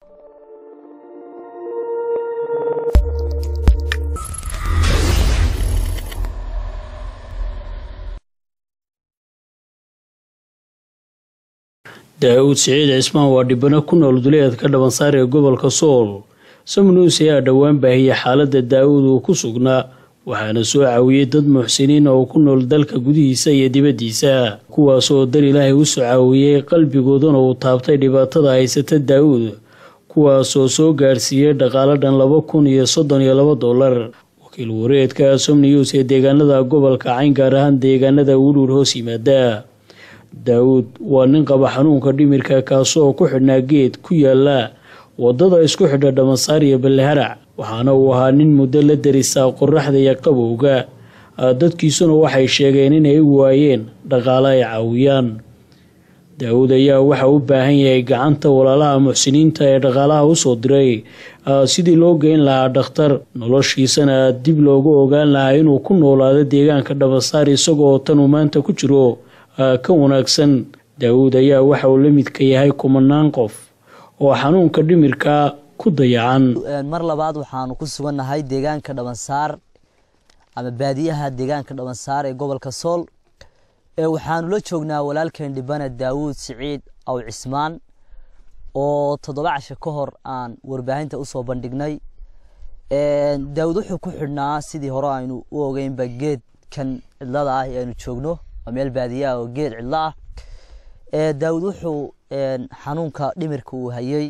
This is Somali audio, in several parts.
daa'uud siciid cismaan waa dhibano ku nool duleedka dhabansaar ee gobolka sool samnuus ayaa dhowaan baahiyey xaaladda daa'uud uu ku sugnaa waxaana soo caawiyey dad muxsiniin oo ku nool dalka gudihiisa iyo dibaddiisa kuwaasoo dar ilaahay u soo caawiyey qalbigoodana uu taabtay dhibaatada haysata daa'uud kuwaasoo soo gaarsiiyey dhaqaalo dhan laba kun iyo soddon iyo laba dollar wakiil wareedka somnews ee deegaanada gobolka cayn gaar ahaan deegaanada wuluur hoos yimaada daawuud waa nin qaba xanuunka dhimirka kaasoo ku xidhnaa geed ku yaala wadada isku xidha dhamasaar iyo balleharac waxaana uu ahaa nin muddo la darisaa qoraxda iyo qabowga dadkiisuna waxay sheegeen inay waayeen dhaqaale ay caawiyaan daawuud ayaa waxa u baahan yahay gacanta walaalaha muxsiniinta ee dhaqaalaha usoo diray sidii loo geyn lahaa dhakhtar noloshiisana dib loogu ogaan lahaa inuu ku noolaado deegaanka dhamasaar isagoo tan uu maanta ku jiro ka wanaagsan daawuud ayaa waxa uu la midka yahay kumanaan qof oo xanuunka dhimirka ku dayacan mar labaad waxaanu ku sugannahay deegaanka dhabansaar ama baadiyaha deegaanka dhabansaar ee gobolka sool waxaanu la joognaa walaalkeen dhibana daawuud siciid aw cismaan oo toddoba casho ka hor aan warbaahinta usoo bandhignay daawuud wuxuu ku xidhnaa sidii hore aynu u ogeynba geedkan cidlada ah ee aynu joogno waa meel baadiyaha oo geed cidlo ah daawuud wuxuu xanuunka dhimirka uu hayey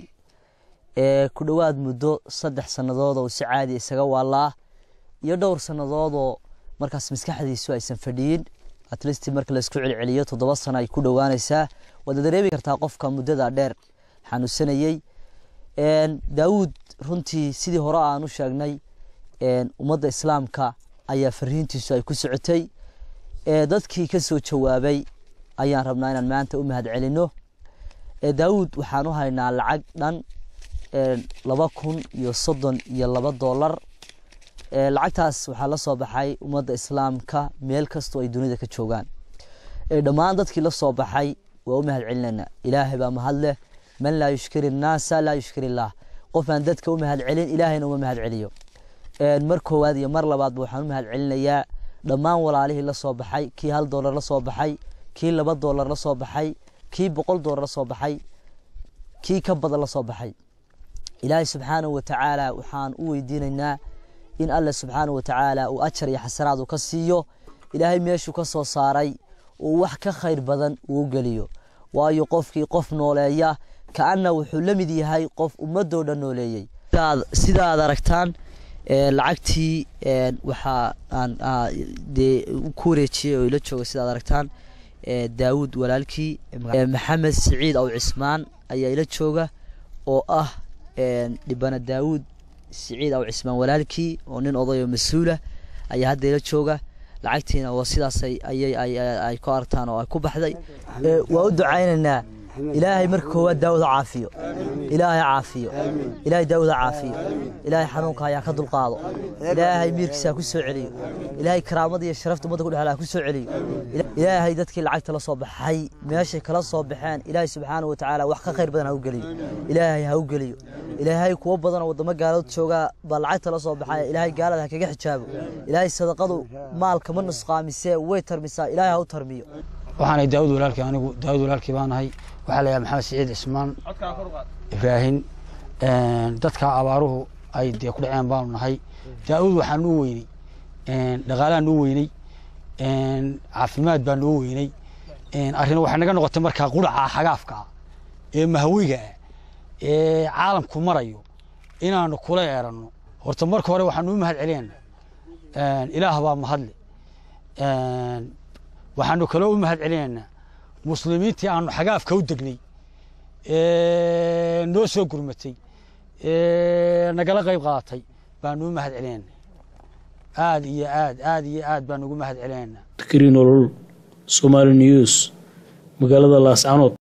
ku dhowaad muddo saddex sannadood oo si caadi isaga waalaa iyo dhowr sannadoodoo markaas maskaxdiisu aysan fadhiyin atlist marka laisku celceliyo toddoba sano ay ku dhowaanaysaa waad dareemi kartaa qofka muddada dheer xanuunsanayey daawuud runtii sidii hore aan u sheegnay ummadda islaamka ayaa fariintiisu ay ku socotay dadkii ka soo jawaabay ayaan rabnaa inaan maanta u mahad celino daawuud waxaan u haynaa lacag dhan laba kun iyo soddon iyo laba dollar lacagtaas waxaa la soo baxay ummadda islaamka meel kastoo ay dunida ka joogaan dhammaan dadkii la soo baxay waa u mahad celinayna ilaahay baa mahad leh man laa yushkiri innaasa laa yushkiri illaah qof aan dadka u mahad celin ilaahayna uma mahad celiyo mar koowaad iyo mar labaadba waxaan u mahad celinayaa dhammaan walaalihii la soo baxay kii hal dollar la soo baxay kii laba dollar la soo baxay kii boqol dollar la soo baxay kii ka badan la soo baxay ilaahay subxaanahu watacaala waxaan u weydiinaynaa in alle subxaanahu watacaala uu ajar iyo xasanaad uu ka siiyo ilaahay meeshuu ka soo saaray uu wax ka khayr badan uu geliyo waayo qofkii qof nooleeya kaana wuxuu la mid yahay qof ummadoo dhan nooleeyey sida aad aragtaan lacagtii waxaa aan dee ku wareejiyey oo ila jooga sida ad aragtaan daawuud walaalkii maxamed siciid aw cismaan ayaa ila jooga oo ah dhibana daawuud siciid aw cismaan walaalkii oo nin oday oo mas-uula ayaa hadda ila jooga lacagtiina waa sidaas ayay ay ku aragtaan oo ay ku baxday waa u ducaynaynaa ilaahay marka koowaad daawud ha caafiyo ilaahay caafiyo ilaahay daawud ha caafiyo ilaahay xanuunka hayaa ka dulqaado ilaahay miirkiisa ha ku soo celiyo ilaahay karaamada iyo sharafta ummadda ku dhexla ha ku soo celiyo ilaahay dadkii lacagta la soo baxay meeshay kala soo baxeen ilaahay subxaanahu watacaala wax ka khayr badan ha u geliyo ilaahay ha u geliyo ilaahay kuwo badanoo waddamo gaalood joogaa baa lacagta la soo baxaya ilaahay gaalada ha kaga xijaabo ilaahay sadaqadu maalka ma nusqaamisee way tarmisaa ilaahay ha u tarmiyo waxaanay daawud walaalkii anigu daawud walaalkii baan ahay waxaa la yahay maxamed siciid cismaan ibraahin dadka abaaruhu ay dee ku dhaceen baanu nahay daawud waxaa nuu weyney dhaqaalaha nuu weyney caafimaad baa noo weyney arrin waxay naga noqotay markaa quraca xagaafka ah ee mahwiga ah ee caalamku marayo inaanu kula eeranno horta marka hore waxaanu u mahad celiyana ilaah baa mahadle waxaanu kaloo u mahad celinaynaa muslimiintii aanu xagaafka u degnay noo soo gurmatay nagala qayb qaadatay baanu u mahad celinaynaa aad iyo aad aad iyo aad baanu ugu mahad celinaynaa nolol somaali news magaalada laascanood